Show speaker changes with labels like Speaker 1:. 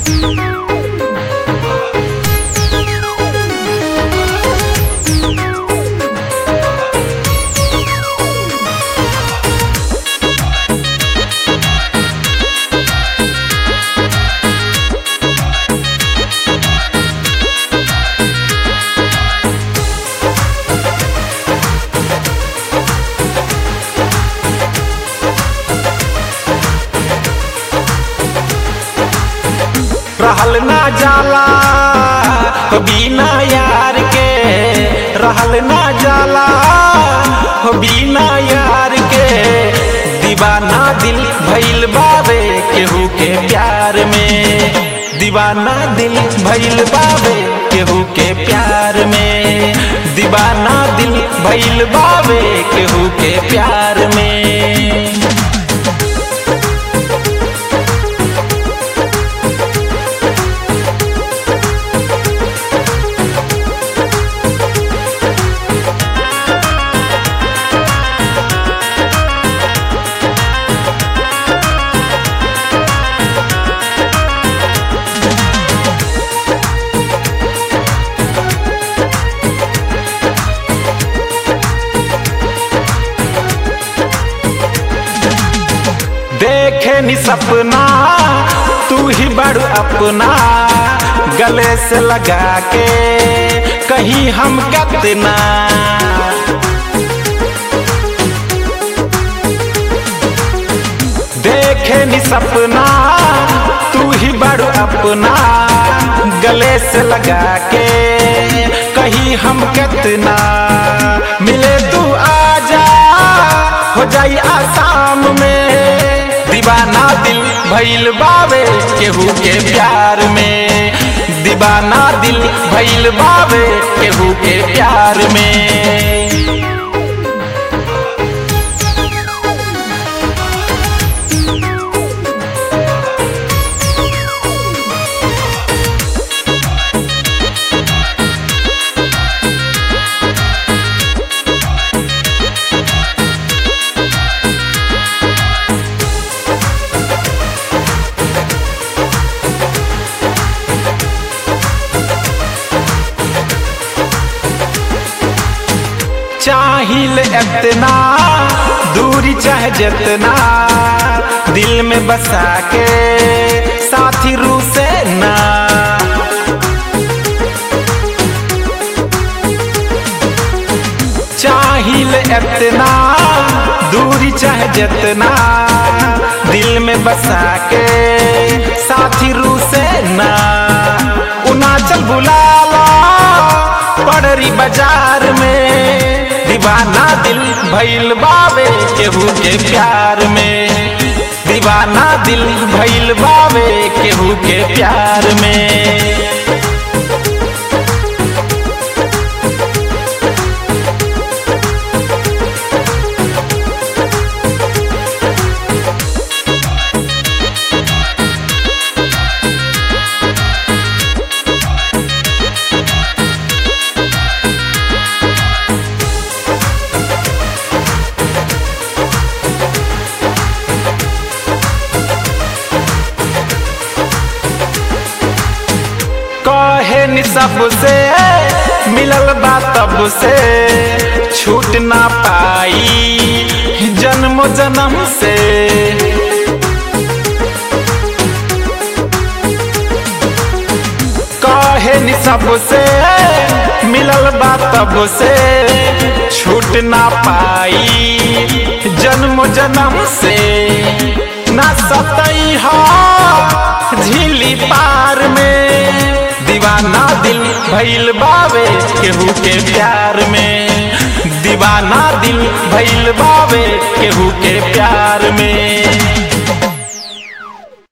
Speaker 1: रहल ना जाला हो बिना यार के रहल ना जाला हो बिना यार के दीवाना दिल भइल बावे केहू के प्यार में दीवाना दिल भइल बावे केहू के प्यार में दीवाना दिल भइल बावे केहू के प्यार में देखे नी सपना तू ही बड़ अपना गले से लगा के कहीं हम कितना देखे नी सपना तू ही बड़ अपना गले से लगा के कहीं हम कितना मिले तू आजा हो जाई आसाम में दीवाना दिल भइल बावे केहू के प्यार में दीवाना दिल भइल बावे केहू के प्यार में चाहिल इतना दूरी चाहे जितना दिल में बसा के साथी रू से ना चाहिल इतना दूरी चाहे जितना दिल में बसा के साथी रू से ना उनाचल बुला ला पड़री बाजार में दीवाना दिल भइल बावे केहू के प्यार में दीवाना दिल भइल बावे केहू के प्यार में कहे नि सबसे मिलल बा तब से छूट ना पाई जन्म जन्म से कहे नि सबसे मिलल बा तब से छूट ना पाई जन्म जन्म से ना सतई हा झीली पार में दीवाना दिल भइल बावे केहू के प्यार में दीवाना दिल भइल बावे केहू के प्यार में